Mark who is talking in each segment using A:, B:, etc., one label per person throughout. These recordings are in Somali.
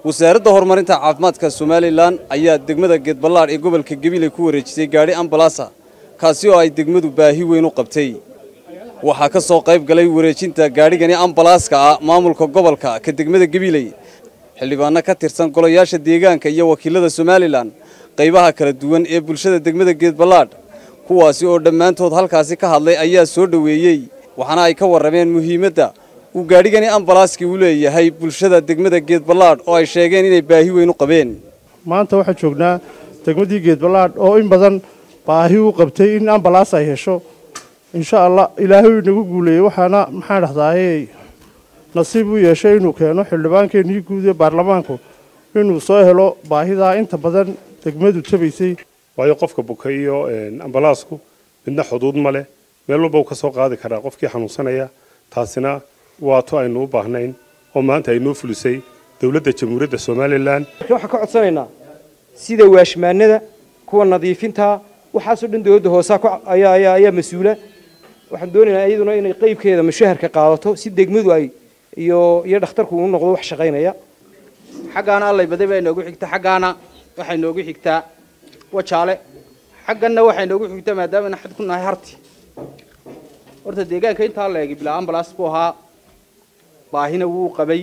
A: wasaaradda horumarinta caafimaadka somalilan ayaa degmada geedballaadh ee gobolka gabiley ku wareejisay gaadhi ambalaasa kaasi oo ay degmadu baahi weyn u qabtay waxaa ka soo qayb galay wareejinta gaadhigani ambalaaska ah maamulka gobolka ka degmada gabiley xildhibaano ka tirsan golayaasha deegaanka iyo wakiilada somalilan qaybaha kala duwan ee bulshada degmada geedballaadh kuwaasi oo dhammaantood halkaasi ka hadlay ayaa soo dhoweeyey waxaana ay ka warrameen muhiimadda uu gaadhigani ambalaaskii u leeyahay bulshada degmada geedballaadh oo ay sheegeen inay baahi weyn u qabeen
B: maanta waxaan joognaa degmadii geedballaadh oo in badan baahi u qabtay in ambalaas ay hesho insha allah ilaahay inagu guuleeyey waxaana maxaan dhahdaay nasiib u yeeshay inuu keeno xildhibaankeenii guud ee baarlamaanku inuu soo helo baahidaa inta badan degmadu tabaysay
C: waayo qofka buka iyo ambalaasku midna xuduud ma leh meel walba uu ka soo qaadi karaa qofkii xanuunsanaya taasina waato aynu u baahnayn oo maanta ay noo fulisay dowladda jamhuuriyadda somalilan
D: waxaan ka codsanaynaa sida waashmaanada kuwa nadiifinta waxaasoo dhan dowladda hoosaa ayaa mas-uula waxaan doonaynaa iyaduna inay qeybkeeda mushaharka qaadato si degmadu ay iyo iyo dhakhtarku uu noqdo wax shaqaynaya
E: xaggaana allay baday baa inoogu xigta xaggaana waxay noogu xigtaa wajaale xagganna waxay noogu xigtaa maadaamana xad ku nahay harti horta deegaanka intaa la eegay bilaa ambalaas buu ahaa baahina wuu qabay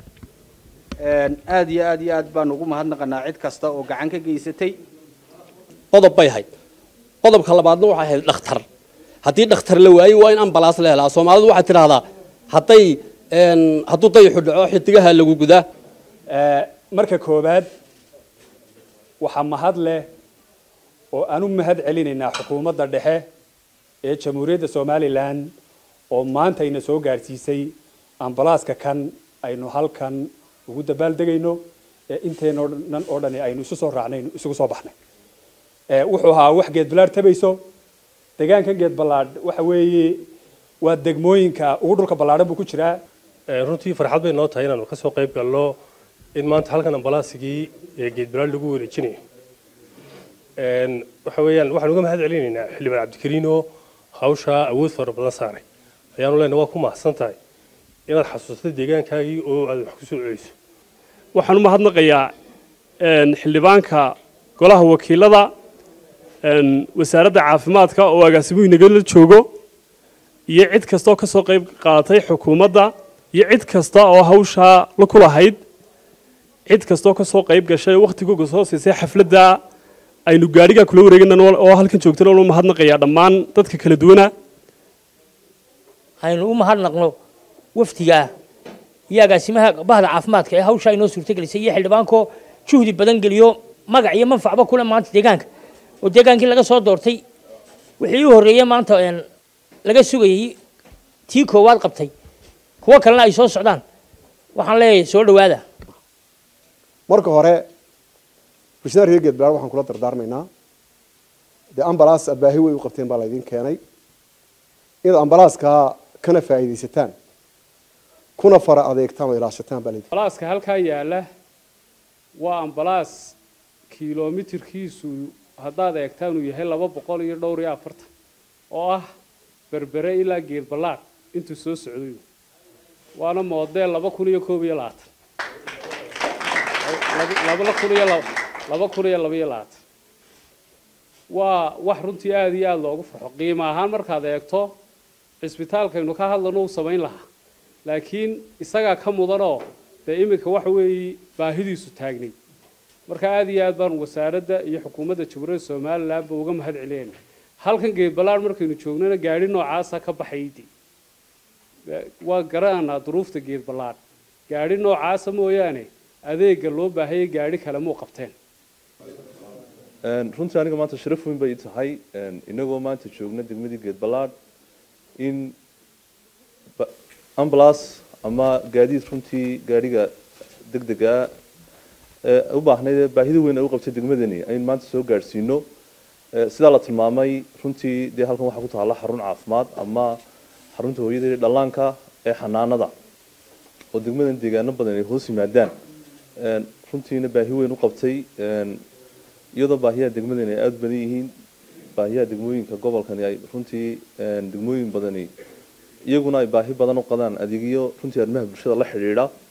E: aad iyo aad iyo aad baanu ugu mahadnaqanaa cid kasta oo gacan ka geysatay
F: qodob bay ahayd qodobka labaadna waxay ahayd dhakhtar haddii dhakhtar la waayo waa in ambalaas la helaa soomaalidu waxay tidhahdaa hadday hadduu dayaxu dhaco xidigaha lagu gudaa
G: marka koowaad waxaa mahad leh oo aan u mahad celinaynaa xukuumadda dhexe ee jamhuuriyadda somalilan oo maanta ayna soo gaadhsiisay ambalaaska kan aynu halkan ugu dabaaldegayno ee inteenoo dhan oo dhani aynu isu soo raacnay isugu soo baxnay wuxuu ahaa wax geedballaadh tabayso deegaankan geedballaadh waxa weeye waa degmooyinka ugu dhulka ballaadhan buu ku jiraa
C: runtii farxad bay noo tahay inaanu ka soo qayb galno in maanta halkan ambalaasigii ee geedballaadh lagu wareejinayo waxa weeyaan waxaan uga mahad celinaynaa xildhibaan cabdikariin oo hawshaa awood fara badan saaray ayaanu leenahay waa ku mahadsan tahay inaad xasuustay deegaankaagii oo aad wax ku soo celiso
H: waxaan u mahadnaqayaa xildhibaanka golaha wakiilada wasaaradda caafimaadka oo agaasimuhu inagala joogo iyo cid kastaoo ka soo qayb qaadatay xukuumadda iyo cid kasta oo hawshaa la ku lahayd cid kastaoo ka soo qayb gashay wakhtigooga soo siisay xafladda aynu gaadhigaa kula wareegan oo halkan joogtana u mahadnaqayaa dhammaan dadka kala duwana
I: haynu u mahadnaqno wafdigaa iyo agaasimaha bahda caafimaadka ee hawshaa inoo suurtagelisay iyo xildhibaanko juhdi badan geliyo magac iyo manfacba kule maanta deegaanka oo deegaankii laga soo doortay wixii u horreeyey maanta laga sugayey tii koowaad qabtay kuwo kalena ay soo socdaan waxaan leeyahay soo dhowaada
J: marka hore bulshada reer geedballaadh waxaan kula dardaarmaynaa dee ambalaas baahi way u qabteen baa laydin keenay inaad ambalaaskaa kana faa'iidaysataan kuna fara adeegtaan oo ilaashataan baa laydin
H: ambalaaska halkaa yaala waa ambalaas kilomitirkiisu haddaad eegtaan uu yahay laba boqol iyo dhowr iyo afartan oo ah berbere ilaa geedballaadh intuu soo socday waana moodeel laba kun iyo koob iyo labaatan laba kun iyo laba kun iyo laba iyo labaatan waa wax runtii aada iyo aada loogu farxo qiimo ahaan markaad eegto cisbitaalkaynu ka hadlano uu samayn lahaa laakiin isagaa ka mudanoo dee iminka waxa weeye baahidiisu taagnay marka aada iyo aad baan wasaaradda iyo xukuumadda jamhuuriyadda somalilan ba uga mahad celinayna halkan geedballaadh markaynu joognana gaadhi noocaasa ka baxaydi waa garananaa duruufta geedballaadh gaadhi noocaasa mooyaane adeega loo baahayay gaadhi kale muu qabteen
K: runtii aniga maanta sharaf weyn bay tahay inagoo maanta joogna degmadii geedballaadh in ambulance ama gaadiid runtii gaadhiga degdega u baahnayd baahida weyn ay u qabtay degmadani aynu maanta soo gaadhsiino sidaa la tilmaamay runtii dee halkan waxaa ku taalla xarun caafimaad ama xarunta hooyada iyo dhallaanka ee xanaanada oo degmadan deegaano badan ay hoos yimaadaan runtiina baahi weyn u qabtay iyadoo baahiyaha degmadani ay aada badan yihiin baahiyaha degmooyinka gobolkani ay runtii degmooyin badani iyaguna ay baahi badan u qadaan adeegyo runtii arrimaha bulshada la xidhiidha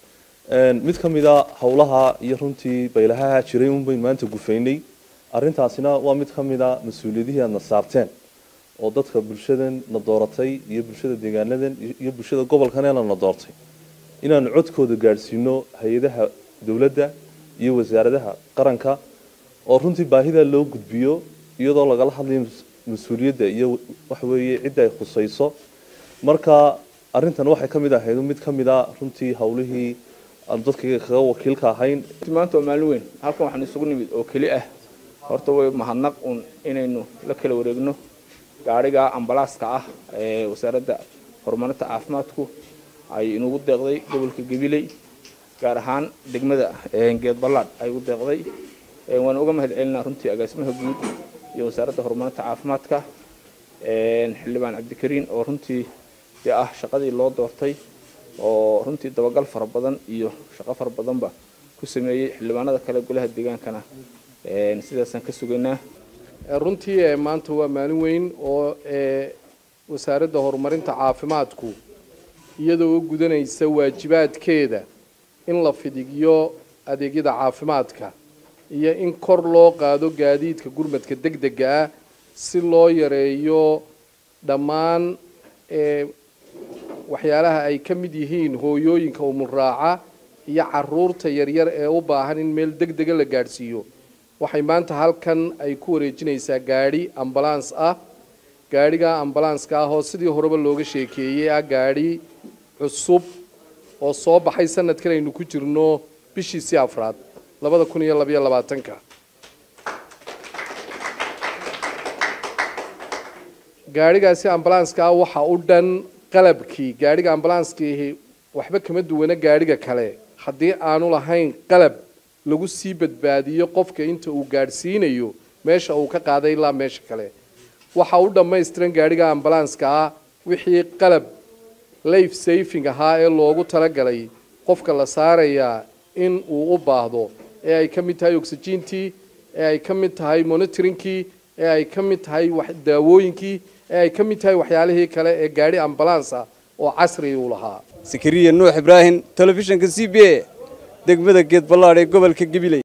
K: mid ka mid a howlaha iyo runtii baylahaha jiray un bayn maanta gufaynay arrintaasina waa mid ka mid a mas-uuliyadihii aadna saarteen oo dadka bulshadan na dooratay iyo bulshada deegaanadan iyo bulshada gobolkanena na doortay inaanu codkooda gaadhsiino hay-adaha dowladda iyo wasaaradaha qaranka oo runtii baahida loo gudbiyo iyadoo lagala hadlayo mas-uuliyadda iyo waxweeye cidda ay khusayso marka arrintan waxay ka mid ahayd mid ka mid a runtii howlihii aanu dadka kaga wakiilka ahayn
E: maanta waa maalin weyn halkan waxaan isugu nimid oo keli ah horta way mahadnaq un inaynu la kala wareegno gaadhiga ambalaaska ah ee wasaaradda horumarinta caafimaadku ay inugu deeqday gobolka gabiley gaar ahaan degmada geed ballaadh ay ugu deeqday waan uga mahad celinaa runtii agaasimaha guud iyo wasaaradda horumarinta caafimaadka xildhibaan cabdikariin oo runtii dee ah shaqadii loo doortay oo runtii dabagal fara badan iyo shaqo fara badanba ku sameeyey xildhibaanada kale golaha deegaankana sidaasaan ka sugaynaa
L: runtii maanta waa maalin weyn oo wasaaradda horumarinta caafimaadku iyadoo gudanaysa waajibaadkeeda in la fidigiyo adeegyada caafimaadka iyo in kor loo qaado gaadiidka gurmadka degdega ah si loo yareeyo dhammaan waxyaalaha ay ka mid yihiin hooyooyinka umulraaca iyo caruurta yaryar ee u baahan in meel degdega la gaadhsiiyo waxay maanta halkan ay ku wareejinaysaa gaadhi ambalaans ah gaadhiga ambalanska ah oo sidii horeba looga sheekeeyey ah gaadhi cusub oo soo baxay sanadkan aynu ku jirno bishiisii afraad labada kun iyo labaiyo labaatanka gaadhigaasi ambalanska ah waxa u dhan qalabkii gaadhiga ambalanskii waxba kama duwana gaadhiga kale haddii aanu lahayn qalab lagu sii badbaadiyo qofka inta uu gaadhsiinayo meesha uu ka qaaday ilaa meesha kale waxa u dhammaystiran gaadhiga ambalanska ah wixii qalab life safing ahaa ee loogu talagalay qofka la saarayaa in uu u baahdo ee ay ka mid tahay oxygentii ee ay ka mid tahay monitoringkii ee ay ka mid tahay daawooyinkii ee ay ka mid tahay waxyaalihii kale ee gaadhi ambulance ah oo casri uu lahaa
A: sakariya nuux ibraahim telefishinka c b a degmada geed ballaadh ee gobolka gabiley